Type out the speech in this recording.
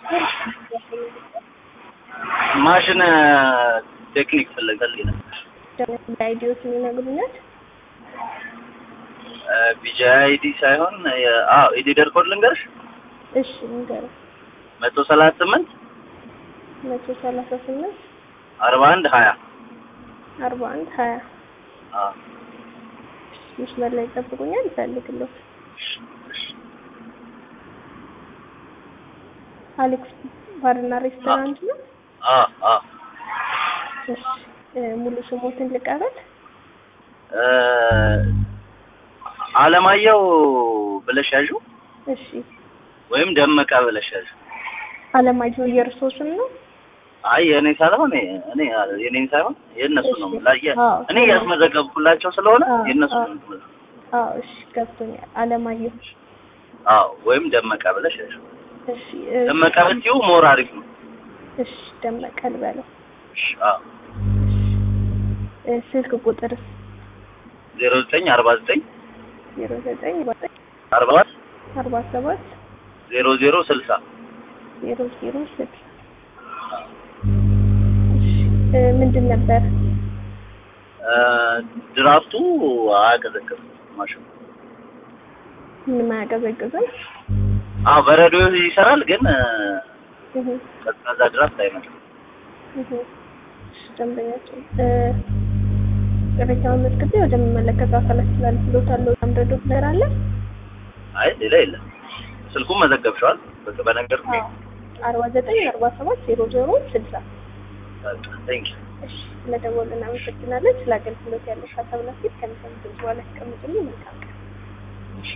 ማሽን ቴክኒክ ፈለጋል ይላል። አይዲዎት የሚነግሩኛል። ቢጂ አይዲ ሳይሆን አዎ ኤዲደር ኮድ ልንገርሽ እሺ ንገረኝ። መቶ ሰላሳ ስምንት መቶ ሰላሳ ስምንት አርባ አንድ ሀያ አርባ አንድ ሀያ አዎ መስመር ላይ ይጠብቁኛል። ይፈልግለሁ አሌክስ ባርና ሬስቶራንት ነው። አዎ አዎ እሺ እ ሙሉ ስሞትን ልቀበል። እ አለማየሁ ብለሽ ያዡ እሺ ወይም ደመቀ ብለሽ ያዡ። አለማየሁ የእርሶ ስም ነው? አይ የእኔ ሳይሆን እኔ የኔን ሳይሆን የእነሱ ነው። ላየ አዎ። እኔ እያስመዘገብኩላቸው ስለሆነ አዎ፣ የእነሱ አዎ። ነው። አዎ እሺ ገብቶኛል። አለማየሁ አዎ ወይም ደመቀ ብለሽ ያዡ። እሺ እ ደመቀ ብትይው ሞር አሪፍ ነው። እሺ ደመቀ ልበለው። እሺ አዎ እ ስልክ ቁጥርስ ዜሮ ዘጠኝ አርባ ዘጠኝ ዜሮ ዘጠኝ አርባ ሰባት አርባ ሰባት ዜሮ ዜሮ ስልሳ ዜሮ ዜሮ ስልሳ እሺ እ ምንድን ነበር? እ ድራፍቱ አያቀዘቅዝም ማሽኑ። ምንም አያቀዘቅዝም። አዎ በረዶ ይሰራል፣ ግን እ እህ ቀዝቃዛ ድራፍት አይመጣም። እህ እሺ ደንበኛችን እ ቅሬታውን መዝግቤ ወደሚመለከተው አካላት ስላልፍሎታለሁ። አምረዶ ነገር አለ? አይ ሌላ የለም። ስልኩን መዘገብሸዋል በቃ በነገር አዎ አርባ ዘጠኝ አርባ ሰባት ዜሮ ዜሮ ስልሳ ቴንክ እሺ ስለደወሉ እናመሰግናለን። ስለ አገልግሎት ያለሽ ሀሳብ ናፊት ከሚሰሙት በኋላ ያስቀምጡልኝ። መልካም ቀን